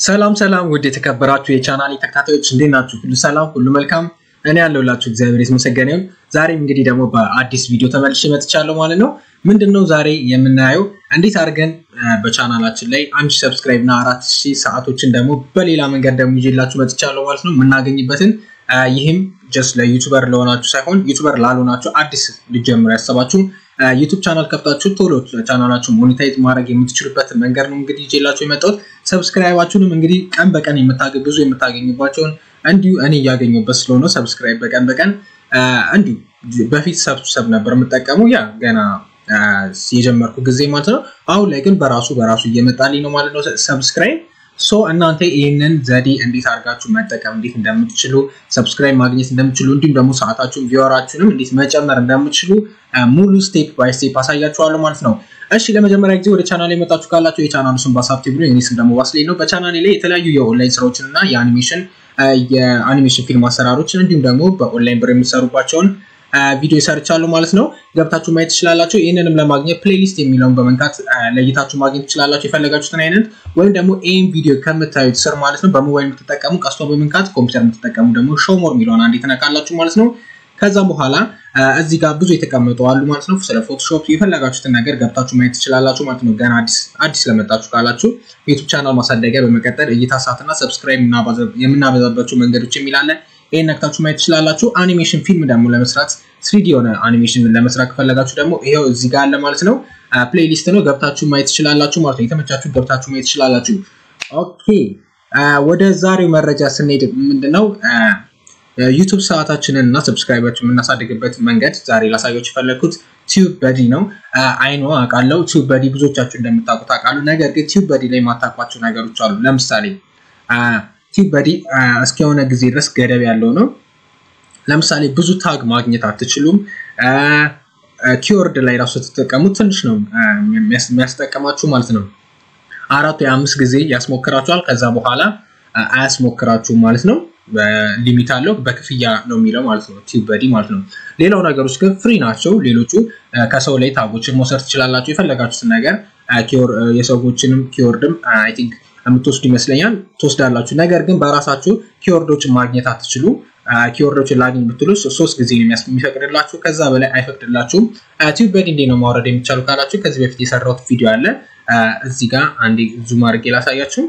ሰላም ሰላም ውድ የተከበራችሁ የቻናል ተከታታዮች እንዴት ናችሁ? ሁሉ ሰላም፣ ሁሉ መልካም። እኔ ያለሁላችሁ እግዚአብሔር የተመሰገነ ይሁን። ዛሬም እንግዲህ ደግሞ በአዲስ ቪዲዮ ተመልሼ መጥቻለሁ ማለት ነው። ምንድነው ዛሬ የምናየው እንዴት አድርገን በቻናላችን ላይ አንድ ሺህ ሰብስክራይብ እና አራት ሺህ ሰዓቶችን ደግሞ በሌላ መንገድ ደግሞ ይዤላችሁ መጥቻለሁ ማለት ነው የምናገኝበትን ይህም ጀስት ለዩቱበር ለሆናችሁ ሳይሆን ዩቱበር ላልሆናችሁ አዲስ ልጀምሩ ያሰባችሁ ዩቱብ ቻናል ከፍታችሁ ቶሎ ቻናላችሁ ሞኔታይዝ ማድረግ የምትችሉበት መንገድ ነው እንግዲህ ይዤላችሁ የመጣሁት። ሰብስክራይባችሁንም እንግዲህ ቀን በቀን ብዙ የምታገኙባቸውን እንዲሁ እኔ እያገኙበት ስለሆነ ሰብስክራይብ በቀን በቀን እንዲሁ በፊት ሰብሰብ ነበር የምጠቀሙ ያ ገና የጀመርኩ ጊዜ ማለት ነው። አሁን ላይ ግን በራሱ በራሱ እየመጣልኝ ነው ማለት ነው ሰብስክራይብ ሶ እናንተ ይህንን ዘዴ እንዴት አድርጋችሁ መጠቀም እንዴት እንደምትችሉ ሰብስክራይብ ማግኘት እንደምትችሉ እንዲሁም ደግሞ ሰዓታችሁን ቪወራችሁንም እንዴት መጨመር እንደምትችሉ ሙሉ ስቴፕ ባይ ስቴፕ አሳያችኋለሁ ማለት ነው። እሺ ለመጀመሪያ ጊዜ ወደ ቻናል የመጣችሁ ካላችሁ የቻናሉ ስም ባሳብ ቲቪ ነው። የኔ ስም ደግሞ ባስሌ ነው። በቻናሌ ላይ የተለያዩ የኦንላይን ስራዎችን እና የአኒሜሽን የአኒሜሽን ፊልም አሰራሮችን እንዲሁም ደግሞ በኦንላይን ብር የሚሰሩባቸውን ቪዲዮ ሰርቻለሁ ማለት ነው። ገብታችሁ ማየት ትችላላችሁ። ይህንንም ለማግኘት ፕሌሊስት የሚለውን በመንካት ለይታችሁ ማግኘት ትችላላችሁ የፈለጋችሁትን አይነት ወይም ደግሞ ይህን ቪዲዮ ከምታዩት ስር ማለት ነው በሞባይል የምትጠቀሙ ቀስቷ በመንካት ኮምፒውተር የምትጠቀሙ ደግሞ ሾሞር የሚለውን አንዴ ትነካላችሁ ማለት ነው። ከዛም በኋላ እዚህ ጋር ብዙ የተቀመጡ አሉ ማለት ነው። ስለ ፎቶሾፕ የፈለጋችሁትን ነገር ገብታችሁ ማየት ትችላላችሁ ማለት ነው። ገና አዲስ ለመጣችሁ ካላችሁ ዩቱብ ቻናል ማሳደጊያ በመቀጠል እይታ ሰዓትና ሰብስክራይብ የምናበዛባቸው መንገዶች የሚላለ ይህን ነክታችሁ ማየት ትችላላችሁ። አኒሜሽን ፊልም ደግሞ ለመስራት ስሪዲ የሆነ አኒሜሽን ለመስራት ከፈለጋችሁ ደግሞ ይሄው እዚህ ጋር አለ ማለት ነው። ፕሌሊስት ነው ገብታችሁ ማየት ትችላላችሁ ማለት ነው። የተመቻችሁ ገብታችሁ ማየት ትችላላችሁ። ኦኬ ወደ ዛሬው መረጃ ስንሄድ ምንድነው ዩቱብ ሰዓታችንን እና ሰብስክራይባችን የምናሳድግበት መንገድ ዛሬ ላሳያችሁ የፈለግኩት ቲዩብ በዲ ነው። አይኖ አውቃለሁ ቲዩብ በዲ ብዙዎቻችሁ እንደምታውቁት አውቃለሁ። ነገር ግን ቲዩብ በዲ ላይ የማታውቋቸው ነገሮች አሉ። ለምሳሌ ቲዩብ በዲ እስከሆነ ጊዜ ድረስ ገደብ ያለው ነው። ለምሳሌ ብዙ ታግ ማግኘት አትችሉም። ኪወርድ ላይ ራሱ ስትጠቀሙ ትንሽ ነው የሚያስጠቀማችሁ ማለት ነው። አራት ወይ አምስት ጊዜ ያስሞክራችኋል። ከዛ በኋላ አያስሞክራችሁም ማለት ነው። ሊሚት አለው በክፍያ ነው የሚለው ማለት ነው ቲዩብ በዲ ማለት ነው። ሌላው ነገሮች ግን ፍሪ ናቸው። ሌሎቹ ከሰው ላይ ታጎችን መውሰድ ትችላላችሁ። የፈለጋችሁትን ነገር የሰዎችንም ኪወርድም አይ ቲንክ የምትወስዱ ይመስለኛል ትወስዳላችሁ። ነገር ግን በራሳችሁ ኪወርዶችን ማግኘት አትችሉ። ኪወርዶችን ላግኝ ብትሉ ሶስት ጊዜ የሚፈቅድላችሁ ከዛ በላይ አይፈቅድላችሁም። ቲዩብ በዲ እንዴት ነው ማውረድ የሚቻሉ ካላችሁ ከዚህ በፊት የሰራሁት ቪዲዮ አለ። እዚህ ጋር አንዴ ዙም አድርጌ ላሳያችሁ።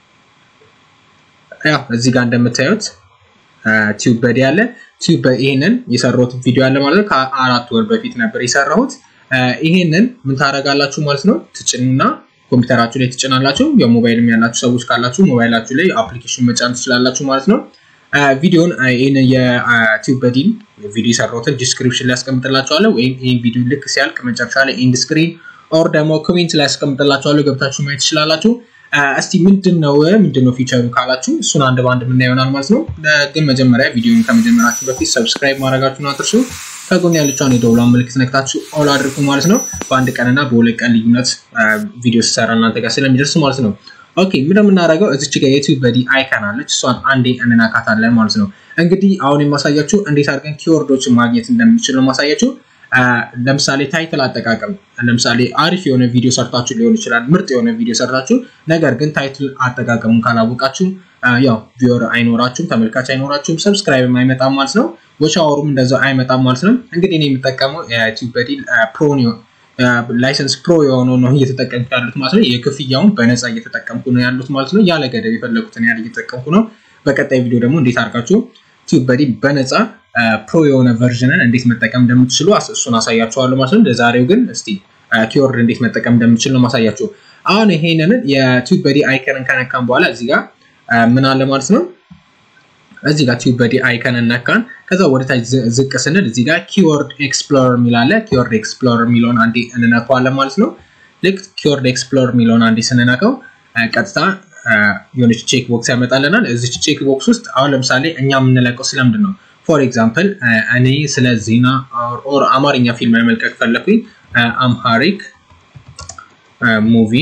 ያው እዚህ ጋር እንደምታዩት ቲዩብ በዲ አለ። ቲዩብ ይሄንን የሰራሁት ቪዲዮ አለ ማለት ነው። ከአራት ወር በፊት ነበር የሰራሁት። ይሄንን ምን ታደርጋላችሁ ማለት ነው ትጭኑና ኮምፒውተራችሁ ላይ ትጭናላችሁ። የሞባይልም ያላችሁ ሰዎች ካላችሁ ሞባይላችሁ ላይ አፕሊኬሽን መጫን ትችላላችሁ ማለት ነው። ቪዲዮን ይህን የቲዩብ በዲን ቪዲዮ የሰራሁትን ዲስክሪፕሽን ላይ ያስቀምጥላችኋለሁ ወይም ይህን ቪዲዮ ልክ ሲያልቅ መጨረሻ ላይ ኢንድ ስክሪን ኦር ደግሞ ኮሜንት ላይ ያስቀምጥላችኋለሁ ገብታችሁ ማየት ትችላላችሁ። እስቲ ምንድነው ምንድነው ፊቸሩ ካላችሁ እሱን አንድ በአንድ የምናየው ይሆናል ማለት ነው። ግን መጀመሪያ ቪዲዮን ከመጀመራችሁ በፊት ሰብስክራይብ ማድረጋችሁን አትርሱ። ከጎን ያለችውን የደውሏን ምልክት ነክታችሁ ኦል አድርጉ ማለት ነው። በአንድ ቀንና በሁለት ቀን ልዩነት ቪዲዮ ሲሰራ እናንተ ጋር ስለሚደርስ ማለት ነው። ኦኬ ምን የምናደርገው እዚች ጋር የቲዩብ በዲ አይከን አለች። እሷን አንዴ እንናካታለን ማለት ነው። እንግዲህ አሁን የማሳያችሁ እንዴት አድርገን ኪወርዶችን ማግኘት እንደምንችል ነው ማሳያችሁ። ለምሳሌ ታይትል አጠቃቀም ለምሳሌ አሪፍ የሆነ ቪዲዮ ሰርታችሁ ሊሆን ይችላል፣ ምርጥ የሆነ ቪዲዮ ሰርታችሁ፣ ነገር ግን ታይትል አጠቃቀሙን ካላወቃችሁ ያው ቪወር አይኖራችሁም፣ ተመልካች አይኖራችሁም፣ ሰብስክራይብ አይመጣም ማለት ነው። ወቻወሩም እንደዛው አይመጣም ማለት ነው። እንግዲህ እኔ የምጠቀመው ቲዩብ በዲ ፕሮ ላይሰንስ ፕሮ የሆነው ነው እየተጠቀምኩ ያሉት ማለት ነው። የክፍያውን በነፃ እየተጠቀምኩ ነው ያሉት ማለት ነው። ያለ ገደብ የፈለጉትን ያህል እየተጠቀምኩ ነው። በቀጣይ ቪዲዮ ደግሞ እንዴት አድርጋችሁ ቲዩብ በዲ በነፃ ፕሮ የሆነ ቨርዥንን እንዴት መጠቀም እንደምትችሉ እሱን አሳያችኋለሁ ማለት ነው። ለዛሬው ግን እስቲ ኪወርድ እንዴት መጠቀም እንደምትችል ነው ማሳያችሁ። አሁን ይሄንን የቲዩብ በዲ አይከንን ከነካን በኋላ እዚህ ጋር ምን አለ ማለት ነው። እዚህ ጋር ቲዩብ በዲ አይከን ነካን። ከዛ ወደ ታች ዝቅ ስንል እዚህ ጋር ኪወርድ ኤክስፕሎረር የሚል አለ። ኪወርድ ኤክስፕሎረር የሚለውን አንዴ እንነካዋለን ማለት ነው። ልክ ኪወርድ ኤክስፕሎረር የሚለውን አንዴ ስንነካው ቀጥታ የሆነች ቼክ ቦክስ ያመጣልናል። እዚች ቼክ ቦክስ ውስጥ አሁን ለምሳሌ እኛ የምንለቀው ስለምንድን ነው? ፎር ኤግዛምፕል እኔ ስለ ዜና ኦር አማርኛ ፊልም መመልከት ፈለኩኝ። አምሃሪክ ሙቪ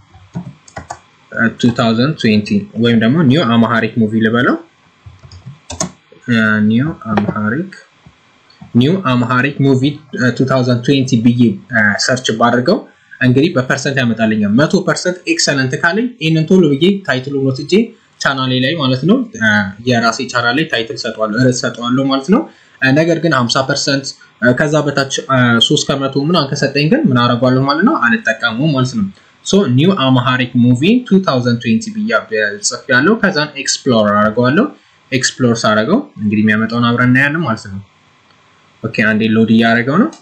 2020 ወይም ደግሞ ኒው አምሃሪክ ሙቪ ልበለው ኒው አምሃሪክ ኒው አምሃሪክ ሙቪ 2020 ብዬ ሰርች ባድርገው እንግዲህ በፐርሰንት ያመጣልኛል። መቶ ፐርሰንት ኤክሰለንት ካለኝ ይህንን ቶሎ ብዬ ታይትሉ ወስጄ ቻናሌ ላይ ማለት ነው የራሴ ቻናል ላይ ታይትል ሰጠዋለሁ ርዕስ ሰጠዋለሁ ማለት ነው። ነገር ግን 50 ፐርሰንት ከዛ በታች ሶስት ከመቶ ምናምን ከሰጠኝ ግን ምን አደርገዋለሁ ማለት ነው አልጠቀሙም ማለት ነው። ሶ ኒው አማሃሪክ ሙቪ 2020 ብያ ጽፍ ያለው ከዛን ኤክስፕሎር አደርገዋለሁ። ኤክስፕሎር ሳደርገው እንግዲህ የሚያመጣውን አብረን እናያለን ማለት ነው። ኦኬ አንዴ ሎድ እያደረገው ነው።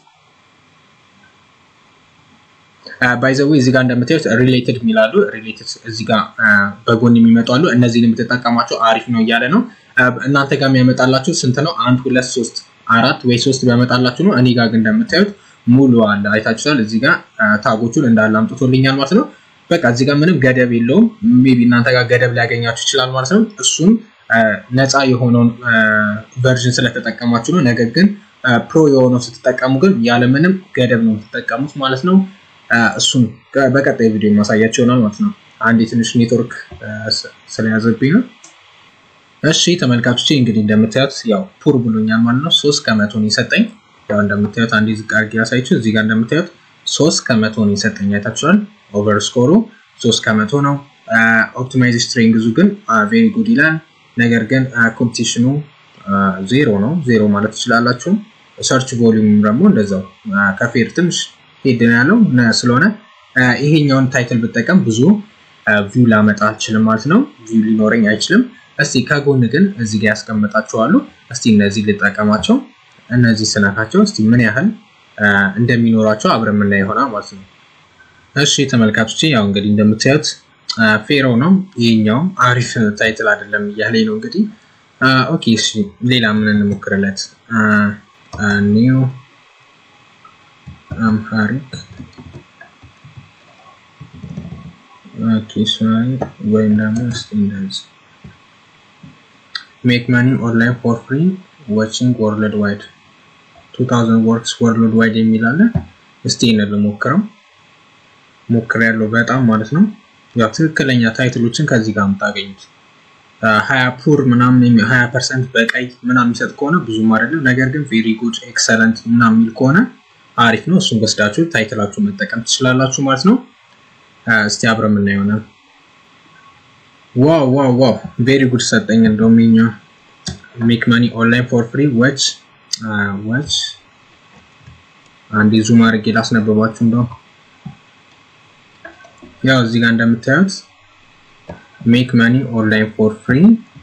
ባይዘዌ እዚህ ጋር እንደምታዩት ሪሌትድ የሚላሉ ሪሌትድ እዚህ ጋር በጎን የሚመጡ አሉ። እነዚህን የምትጠቀማቸው አሪፍ ነው እያለ ነው። እናንተ ጋር የሚያመጣላችሁ ስንት ነው? አንድ ሁለት ሶስት አራት ወይ ሶስት ቢያመጣላችሁ ነው። እኔ ጋር ግን እንደምታዩት ሙሉ አለ። አይታችኋል። እዚህ ጋር ታጎቹን እንዳለ አምጥቶልኛል ማለት ነው። በቃ እዚህ ጋር ምንም ገደብ የለውም። ሜይ ቢ እናንተ ጋር ገደብ ሊያገኛችሁ ይችላል ማለት ነው። እሱም ነፃ የሆነውን ቨርዥን ስለተጠቀማችሁ ነው። ነገር ግን ፕሮ የሆነው ስትጠቀሙ ግን ያለምንም ገደብ ነው የምትጠቀሙት ማለት ነው። እሱን በቀጣይ ቪዲዮ ማሳያቸው ይሆናል ማለት ነው። አንድ የትንሽ ኔትወርክ ስለያዘብኝ ነው። እሺ ተመልካቾቼ እንግዲህ እንደምታዩት ያው ፑር ብሎኛል ማለት ነው። ሶስት ከመቶን የሰጠኝ ያው እንደምታዩት አንዴ ዝቅ አድርጌ ያሳይችሁ። እዚህ ጋር እንደምታዩት ሶስት ከመቶን የሰጠኝ አይታችኋል። ኦቨር ስኮሩ ሶስት ከመቶ ነው። ኦፕቲማይዝ ስትሪንግዙ ግን ቬሪ ጉድ ይላል። ነገር ግን ኮምፒቲሽኑ ዜሮ ነው። ዜሮ ማለት ትችላላችሁ። ሰርች ቮሊዩም ደግሞ እንደዛው ከፌር ትንሽ ሄድ ነው ያለው ስለሆነ ይሄኛውን ታይትል ብጠቀም ብዙ ቪው ላመጣ አልችልም ማለት ነው። ቪው ሊኖረኝ አይችልም። እስቲ ከጎን ግን እዚህ ጋር ያስቀምጣቸዋሉ። እስቲ እነዚህ ልጠቀማቸው። እነዚህ ስነካቸው እስቲ ምን ያህል እንደሚኖራቸው አብረን የምናየው ይሆናል ማለት ነው። እሺ ተመልካቾች ያው እንግዲህ እንደምታዩት ፌሮ ነው። ይሄኛውም አሪፍ ታይትል አይደለም እያለኝ ነው እንግዲህ። ኦኬ እሺ ሌላ ምን እንሞክርለት? ኒው አምሃሪክ ኦኬ ሶሪ ወይም ደግሞ እስቲ እንደዚህ ሜክ ማኒ ኦንላይን ፎር ፍሪ ዋቺንግ ወርልድ ዋይድ 2000 ወርክስ ወርልድ ዋይድ የሚል አለ። እስቲ ይሄንን ልሞክረው። ሞክሬያለሁ በጣም ማለት ነው። ያው ትክክለኛ ታይትሎችን ከዚህ ጋር የምታገኙት ሀያ ፑር ምናምን ሀያ ፐርሰንት በቀይ ምናምን የሚሰጥ ከሆነ ብዙም አይደለም። ነገር ግን ቬሪ ጉድ ኤክሰለንት ምናምን የሚል ከሆነ አሪፍ ነው። እሱን ወስዳችሁ ታይትላችሁ መጠቀም ትችላላችሁ ማለት ነው። እስቲ አብረን የምናየው ይሆናል። ዋው ዋው ዋው ቬሪ ጉድ ሰጠኝ። እንደውም የኛው ሜክ ማኒ ኦንላይን ፎር ፍሪ ወች ወች አንዴ ዙም አድርጌ ላስነበባችሁ እንደው ያው እዚህ ጋር እንደምታዩት ሜክ ማኒ ኦንላይን ፎር ፍሪ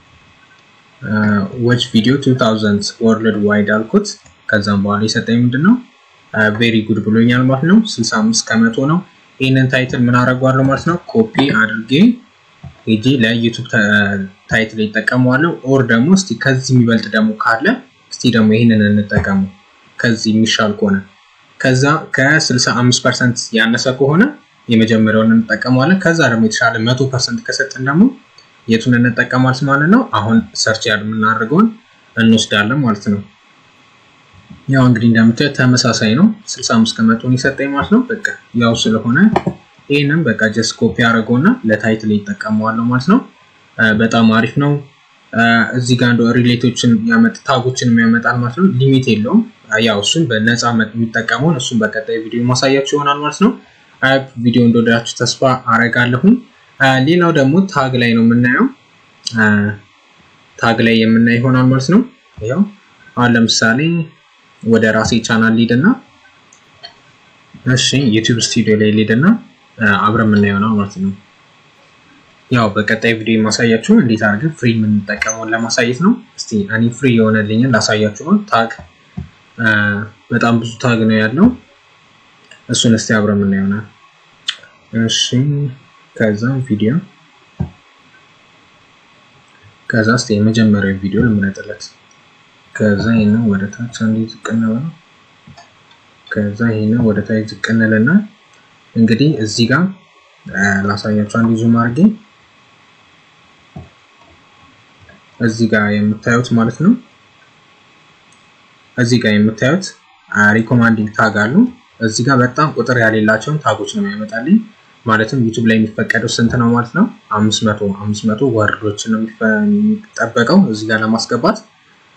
ወች ቪዲዮ 2000 ወርልድ ዋይድ አልኩት። ከዛም በኋላ የሰጠኝ ምንድን ነው ቬሪ ጉድ ብሎኛል ማለት ነው። 65 ከመቶ ነው። ይህንን ታይትል ምን አደርገዋለሁ ማለት ነው ኮፒ አድርጌ ሄጄ ለዩቱብ ታይትል ይጠቀመዋለሁ። ኦር ደግሞ እስቲ ከዚህ የሚበልጥ ደግሞ ካለ እስቲ ደግሞ ይህንን እንጠቀሙ ከዚህ የሚሻል ከሆነ ከዛ ከ65 ፐርሰንት ያነሰ ከሆነ የመጀመሪያውን እንጠቀመዋለን። ከዛ ደግሞ የተሻለ መቶ ፐርሰንት ከሰጥን ደግሞ የቱን እንጠቀማለን ማለት ነው። አሁን ሰርች ያል የምናደርገውን እንወስዳለን ማለት ነው። ያው እንግዲህ እንደምታዩት ተመሳሳይ ነው። 65 ከመቶን የሰጠኝ ማለት ነው። በቃ ያው ስለሆነ ይህንም በቃ ጀስት ኮፒ አድርገውና ለታይትል ይጠቀመዋለሁ ማለት ነው። በጣም አሪፍ ነው። እዚህ ጋር እንደ ሪሌቶችን ያመጥ ታጎችን ያመጣል ማለት ነው። ሊሚት የለውም። ያው እሱን በነፃ የሚጠቀመውን እሱን በቀጣይ ቪዲዮ ማሳያችሁ ይሆናል ማለት ነው። ቪዲዮ እንደወደዳችሁ ተስፋ አረጋለሁኝ። ሌላው ደግሞ ታግ ላይ ነው የምናየው። ታግ ላይ የምናየው ይሆናል ማለት ነው። ያው አሁን ለምሳሌ ወደ ራሴ ቻናል ሊድና እሺ ዩቲዩብ ስቱዲዮ ላይ ሊድና አብረን የምናየው ነው ማለት ነው። ያው በቀጣይ ቪዲዮ የማሳያችሁ እንዴት አድርገን ፍሪ የምንጠቀመውን ለማሳየት ነው። እስቲ እኔ ፍሪ የሆነልኝን ላሳያችሁ ነው። ታግ በጣም ብዙ ታግ ነው ያለው። እሱን እስቲ አብረን የምናየው ነው። እሺ ከዛ ቪዲዮ ከዛ እስቲ የመጀመሪያው ቪዲዮ ልምረጥለት። ከዛ ይሄንን ወደ ታች አንዴ ዝቅ እንበለው። ከዛ ይሄንን ወደ ታች ዝቅ እንልና እንግዲህ እዚህ ጋር ላሳያችሁ አንዴ ዙም አድርጌ እዚህ ጋር የምታዩት ማለት ነው። እዚህ ጋር የምታዩት ሪኮማንዲንግ ታግ አሉ። እዚህ ጋር በጣም ቁጥር ያሌላቸውን ታጎች ነው የሚያመጣልኝ። ማለትም ዩቱብ ላይ የሚፈቀደው ስንት ነው ማለት ነው? አምስት መቶ አምስት መቶ ወርዶች ነው የሚጠበቀው እዚህ ጋር ለማስገባት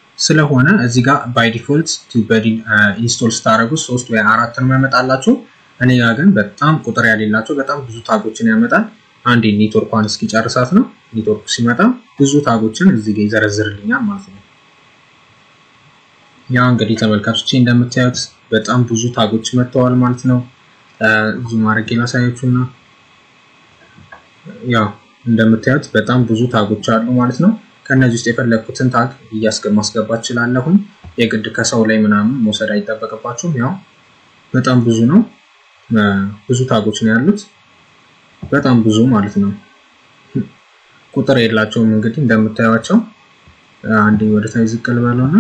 ስለሆነ እዚህ ጋር ባይ ዲፎልት ቲዩበዲ ኢንስቶል ስታደርጉ ሶስት ወይ አራት ነው የሚያመጣላችሁ። እኔ ጋር ግን በጣም ቁጥር ያሌላቸው በጣም ብዙ ታጎችን ያመጣል። አንዴ ኔትወርኳን እስኪጨርሳት ነው። ኔትወርኩ ሲመጣ ብዙ ታጎችን እዚህ ጋር ይዘረዝርልኛል ማለት ነው። ያው እንግዲህ ተመልካቾቼ እንደምታዩት በጣም ብዙ ታጎች መጥተዋል ማለት ነው። እዚህ ማድረግ ላሳያችሁ እና ያው እንደምታዩት በጣም ብዙ ታጎች አሉ ማለት ነው። ከእነዚህ ውስጥ የፈለግኩትን ታግ ማስገባት እችላለሁኝ። የግድ ከሰው ላይ ምናምን መውሰድ አይጠበቅባችሁም። ያው በጣም ብዙ ነው። ብዙ ታጎች ነው ያሉት፣ በጣም ብዙ ማለት ነው። ቁጥር የላቸውም እንግዲህ እንደምታዩቸው። አንድ ወደ ታች ዝቅ ልበለውና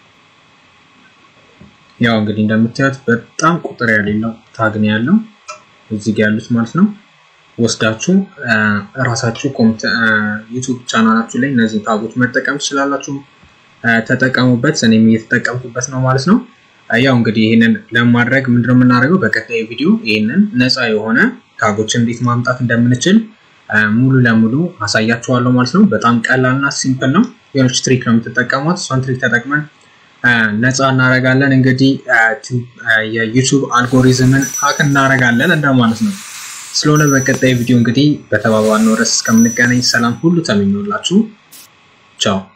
ያው እንግዲህ እንደምታዩት በጣም ቁጥር ያሌለው ታግ ነው ያለው እዚህ ጋር ያሉት ማለት ነው። ወስዳችሁ እራሳችሁ ዩቱብ ቻናላችሁ ላይ እነዚህ ታጎች መጠቀም ትችላላችሁ። ተጠቀሙበት። እኔም እየተጠቀምኩበት ነው ማለት ነው። ያው እንግዲህ ይህንን ለማድረግ ምንድነው የምናደርገው? በቀጣይ ቪዲዮ ይህንን ነፃ የሆነ ታጎችን እንዴት ማምጣት እንደምንችል ሙሉ ለሙሉ አሳያችኋለሁ ማለት ነው። በጣም ቀላልና ሲምፕል ነው። የሆነች ትሪክ ነው የምትጠቀሟት። እሷን ትሪክ ተጠቅመን ነፃ እናደርጋለን። እንግዲህ የዩቱብ አልጎሪዝምን ሀክ እናደርጋለን እንደማለት ነው። ስለሆነ በቀጣይ ቪዲዮ እንግዲህ በተባባልነው ርዕስ እስከምንገናኝ ሰላም ሁሉ ተመኘሁላችሁ። ቻው